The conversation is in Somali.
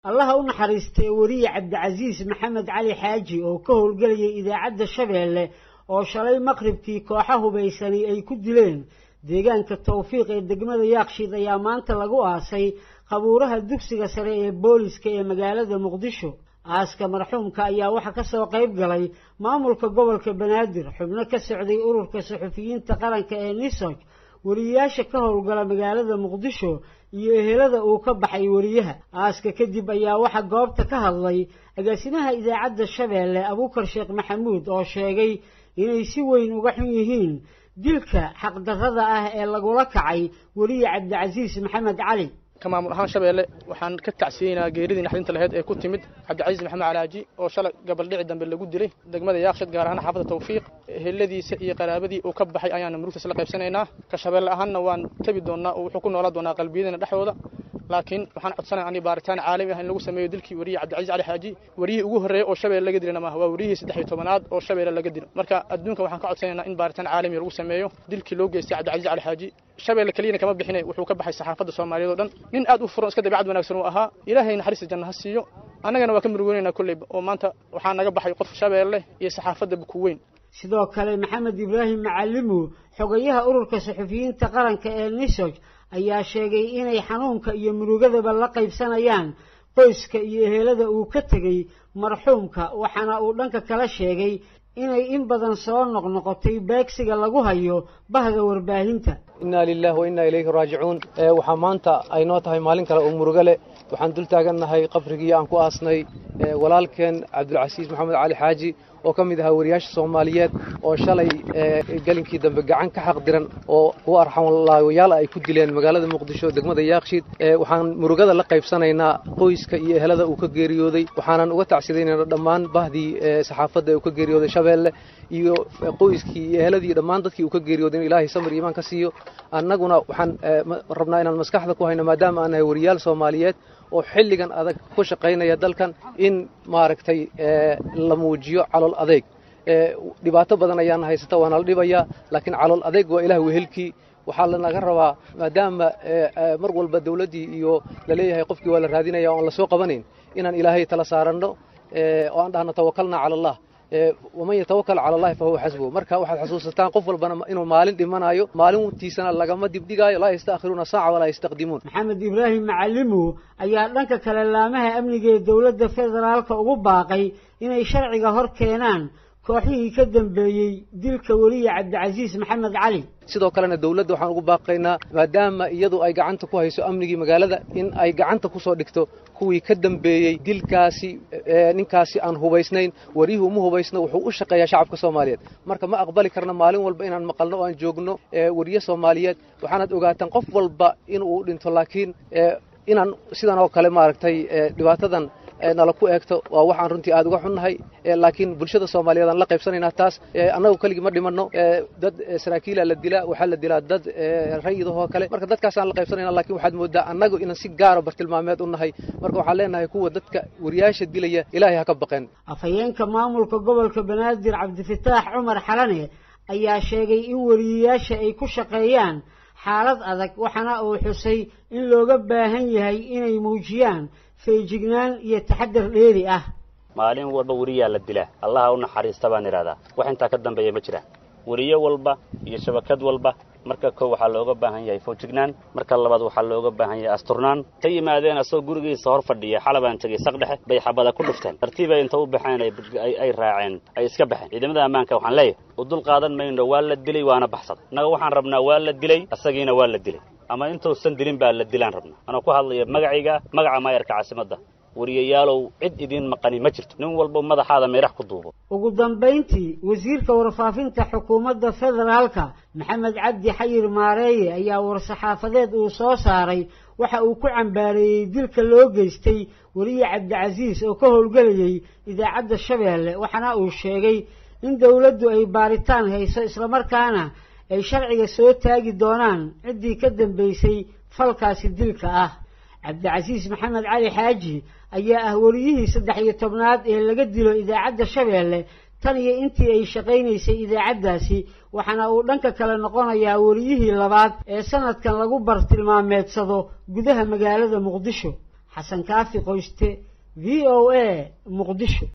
allaha u naxariistay weriye cabdicasiis maxamed cali xaaji oo ka howlgelayay idaacadda shabeelle oo shalay maqribkii kooxa hubaysani ay ku dileen deegaanka tawfiiq ee degmada yaakshiid ayaa maanta lagu aasay qabuuraha dugsiga sare ee booliska ee magaalada muqdisho aaska marxuumka ayaa waxaa ka soo qayb galay maamulka gobolka banaadir xubno ka socday ururka suxufiyiinta qaranka ee nisog weriyayaasha ka howlgala magaalada muqdisho iyo ehelada uu ka baxay weriyaha aaska kadib ayaa waxaa goobta ka hadlay agaasimaha idaacadda shabeelle abuukar sheekh maxamuud oo sheegay inay si weyn uga xun yihiin dilka xaqdarrada ah ee lagula kacay weriye cabdicasiis maxamed cali ka maamul ahaan shabeelle waxaan ka tacsiyeynaa geeridii naxdinta laheyd ee ku timid cabdicasiis maxamed calaaji oo shalay gabaldhici dambe lagu dilay degmada yaakshid gaar ahaan xaafadda tawfiiq eheladiisa iyo qaraabadii uu ka baxay ayaana murugtaas la qaybsanaynaa ka shabeelle ahaanna waan tabi doonnaa oo wuxuu ku noolaan doonaa qalbiyadana dhexdooda laakiin waxaan codsanaya ani baaritaan caalami ah in lagu sameeyo dilkii weriye cabdicasiis cali xaaji weriyihii ugu horreeyey oo shabeelle laga dilana maaha waa weriyihii saddex iyo tobanaad oo shabeelle laga dilo marka adduunka waxaan ka codsanaynaa in baaritaan caalami lagu sameeyo dilkii loo geystay cabdicasiis cali xaaji shabeelle keliyana kama bixinay wuxuu ka baxay saxaafadda soomaaliyeed oo dhan nin aad u furan iska dabeecad wanaagsan uu ahaa ilaahay naxariista janna ha siiyo annagana waa ka murugonaynaa kolleyba oo maanta waxaa naga baxay qof shabeelle iyo saxaafadda buku weyn sidoo kale maxamed ibraahim macalimu xogayaha ururka suxufiyiinta qaranka ee nisog ayaa sheegay inay xanuunka iyo murugadaba la qaybsanayaan qoyska iyo ehelada uu ka tegey marxuumka waxaana uu dhanka kala sheegay inay in badan soo noqnoqotay beegsiga lagu hayo bahda warbaahinta innaa lilahi wa innaa ilayhi raajicuun waxaa maanta ay noo tahay maalin kale oo murugo leh waxaan dul taagannahay qabrigii aan ku aasnay walaalkeen cabdulcasiis maxamed cali xaaji oo ka mid ahaa wariyaasha soomaaliyeed oo shalay gelinkii dambe gacan ka xaq diran oo kuwa arxamlaawayaal ay ku dileen magaalada muqdisho degmada yaakshiid waxaan murugada la qaybsanaynaa qoyska iyo ehelada uu ka geeriyooday waxaanan uga tacsidaynaynaa dhammaan bahdii saxaafadda uu ka geeriyooday shabeelle iyo qoyskii iyo eheladii dhammaan dadkii uu ka geeriyooday in ilaahay samir iimaan ka siiyo annaguna waxaan rabnaa inaan maskaxda ku hayno maadaama aan nahay wariyaal soomaaliyeed oo xilligan adag ku shaqaynaya dalkan in maaragtay la muujiyo calool adeeg dhibaato badan ayaana haysata waana la dhibayaa laakiin calool adeeg waa ilaah wehelkii waxaa lanaga rabaa maadaama mar walba dawladdii iyo laleeyahay qofkii waa la raadinaya o aan la soo qabanayn inaan ilaahay tala saaranno oo aan dhahno tawakalna cala allah waman yatawakal cala allahi fa huwa xasbuhu marka waxaad xasuusataan qof walbana inuu maalin dhimanayo maalintiisana lagama dibdhigaayo laa yastaakhiruuna saaca walaa yastaqdimuun maxamed ibraahim macalimu ayaa dhanka kale laamaha amniga ee dowladda federaalka ugu baaqay inay sharciga hor keenaan kooxihii ka dambeeyey dilka weliye cabdicasiis maxamed cali sidoo kalena dawladda waxaan ugu baaqaynaa maadaama iyadu ay gacanta ku hayso amnigii magaalada in ay gacanta ku soo dhigto kuwii ka dambeeyey dilkaasi ninkaasi aan hubaysnayn wariyuhu uma hubaysno wuxuu u shaqeeyaa shacabka soomaaliyeed marka ma aqbali karna maalin walba inaan maqalno oo aan joogno weriye soomaaliyeed waxaanaad ogaataan qof walba inuu dhinto laakiin inaan sidan oo kale maaragtay dhibaatadan nala ku eegto waa waxaan runtii aad uga xunnahay laakiin bulshada soomaaliyeed aan la qaybsanaynaa taas annagu keligii ma dhimanno dad saraakiila la dilaa waxaa la dilaa dad rayidahoo kale marka dadkaasaan la qaybsanayna lakin waxaad moodaa annagu inaan si gaara bartilmaameed u nahay marka waxaan leenahay kuwa dadka wariyaasha dilaya ilaahay ha ka baqeen afhayeenka maamulka gobolka banaadir cabdifataax cumar xalane ayaa sheegay in wariyayaasha ay ku shaqeeyaan xaalad adag waxaana uu xusay in looga baahan yahay inay muujiyaan feejignaan iyo taxadar dheeri ah maalin walba weriyaa la dilaa allaha u naxariista baan idhahdaa wax intaa ka dambeeya ma jiraan weriye walba iyo shabakad walba marka kow waxaa looga baahan yahay foojignaan marka labaad waxaa looga baahan yahay asturnaan ka yimaadeen asagoo gurigiisa hor fadhiya xalabaan tegey saq dhexe bay xabada ku dhufteen tartiibay inta u baxeen ay raaceen ay iska baxeen ciidamada ammaanka waxaan leeyahay u dul qaadan mayno waa la dilay waana baxsaday innaga waxaan rabnaa waa la dilay asagiina waa la dilay ama intuusan dilin baa la dilaan rabnaa anoo ku hadlaya magacayga magaca maayarka caasimadda wariyayaalow cid idiin maqani ma jirto nin walba madaxaada meerax ku duubo ugu dambayntii wasiirka warfaafinta xukuumadda federaalka maxamed cabdi xayir maareeye ayaa war-saxaafadeed uu soo saaray waxa uu ku cambaareeyey dilka loo geystay weriye cabdicasiis oo ka howlgelayay idaacadda shabeelle waxaana uu sheegay in dowladdu ay baaritaan hayso islamarkaana ay sharciga soo taagi doonaan ciddii ka dambaysay falkaasi dilka ah cabdicasiis maxamed cali xaaji ayaa ah weriyihii saddex iyo tobnaad ee laga dilo idaacadda shabeelle tan iyo intii ay shaqaynaysay idaacaddaasi waxaana uu dhanka kale noqonayaa weriyihii labaad ee sanadkan lagu bartilmaameedsado gudaha magaalada muqdisho xasan kaafi qoyste v o a muqdisho